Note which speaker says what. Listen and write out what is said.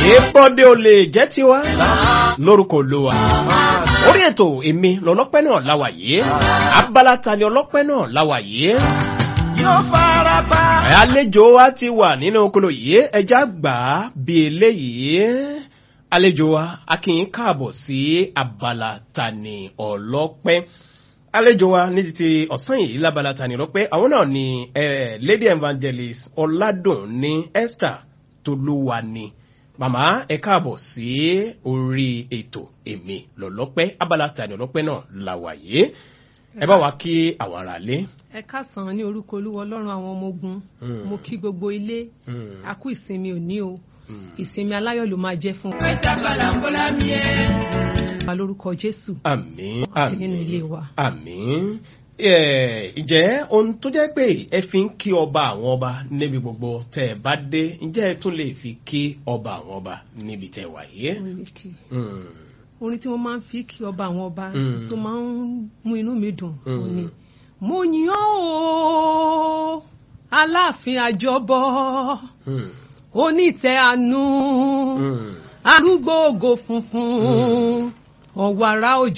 Speaker 1: ìbọdẹ ò lè jẹ́ tiwa lórúkọ olúwa orí ètò èmi lọlọ́pẹ́ náà láwà yìí abala ta ni ọlọ́pẹ́ náà láwà yìí
Speaker 2: yóò fara pa.
Speaker 1: àlejò wa ti wà nínú okolo yìí ẹja gbà á bí eléyìí àlejò wa a kì í káàbọ̀ sí abala ta ni ọlọ́pẹ́ àlejò wa ní títí ọ̀sán yìí lábala ta ni ọlọ́pẹ́ àwọn náà ni eh, lady evangelist ọ̀làdùnní esther tolúwa ni màmá ẹ káàbọ̀ sí orí ètò èmi lọ́lọ́pẹ́ abala ta ni ọlọ́pẹ́ náà làwàyé ẹ bá wa kí àwọn ará lé.
Speaker 3: ẹ káàsán ní orúkọ olúwa ọlọ́run àwọn ọmọ ogun mo kí gbogbo ilé a kú ìsinmi òní o ìsinmi aláyọ̀ ló máa jẹ́ fún wa lórúkọ jésù
Speaker 1: àmì
Speaker 3: àti nínú ilé wa.
Speaker 1: àmì ìjẹ́ ohun tó jẹ́ pé ẹ fi ń kí ọba àwọn ọba níbi gbogbo tẹ́ ẹ bá dé ǹjẹ́ ẹ tún lè fi kí ọba àwọn ọba níbi tẹ́ ẹ wà yé.
Speaker 3: orin tí mo máa ń fi kí ọba àwọn ọba
Speaker 1: Mm.
Speaker 3: tó máa ń mú inú mi dùn
Speaker 1: Mm.
Speaker 3: òun ni mo yàn ó aláàfin àjọbọ onítẹ̀ àánú arúgbó ògo funfun ọ̀wàrà òjò.